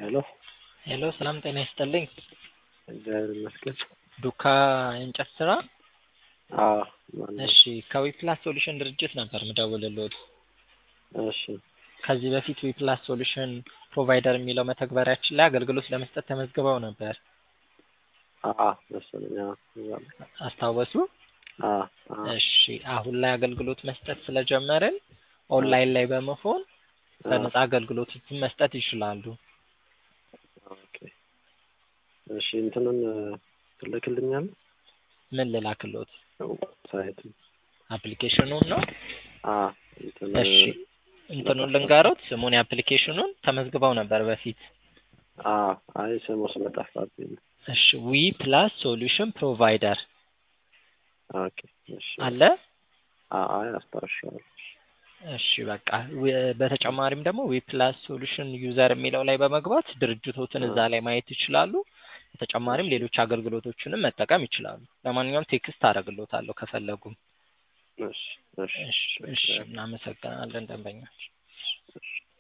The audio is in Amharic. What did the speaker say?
ሄሎ ሄሎ ሰላም ጤና ይስጥልኝ። እግዚአብሔር ይመስገን። ዱካ የእንጨት ስራ? አዎ ማን ነው? እሺ ከዊፕላስ ሶሉሽን ድርጅት ነበር ምደውልልዎት። እሺ ከዚህ በፊት ዊፕላስ ሶሉሽን ፕሮቫይደር የሚለው መተግበሪያችን ላይ አገልግሎት ለመስጠት ተመዝግበው ነበር። አአ መሰለኝ አዎ እዛ ነው። አስታወሱ? አዎ አዎ እሺ አሁን ላይ አገልግሎት መስጠት ስለጀመርን ኦንላይን ላይ በመሆን በነፃ አገልግሎቶችን መስጠት ይችላሉ። ኦኬ እሺ እንትኑን ትልክልኛለህ? ምን ልላክልዎት? ሳይት አፕሊኬሽኑን ነው? አዎ እንትን እሺ እንትኑን ልንገሮት ስሙን የአፕሊኬሽኑን ተመዝግበው ነበር በፊት። አዎ አይ ስሙ ስለጠፋብኝ ነው። እሺ ዊ ፕላስ ሶሉሽን ፕሮቫይደር ኦኬ እሺ አለ? አዎ አይ አስታውሻለሁ። እሺ በቃ ዊ- በተጨማሪም ደግሞ ዊ ፕላስ ሶሉሽን ዩዘር የሚለው ላይ በመግባት ድርጅቶትን እዛ ላይ ማየት ይችላሉ። በተጨማሪም ሌሎች አገልግሎቶችንም መጠቀም ይችላሉ። ለማንኛውም ቴክስት አደርግልዎታለሁ ከፈለጉም። እሺ እሺ እሺ እሺ እናመሰግናለን ደንበኞች። እሺ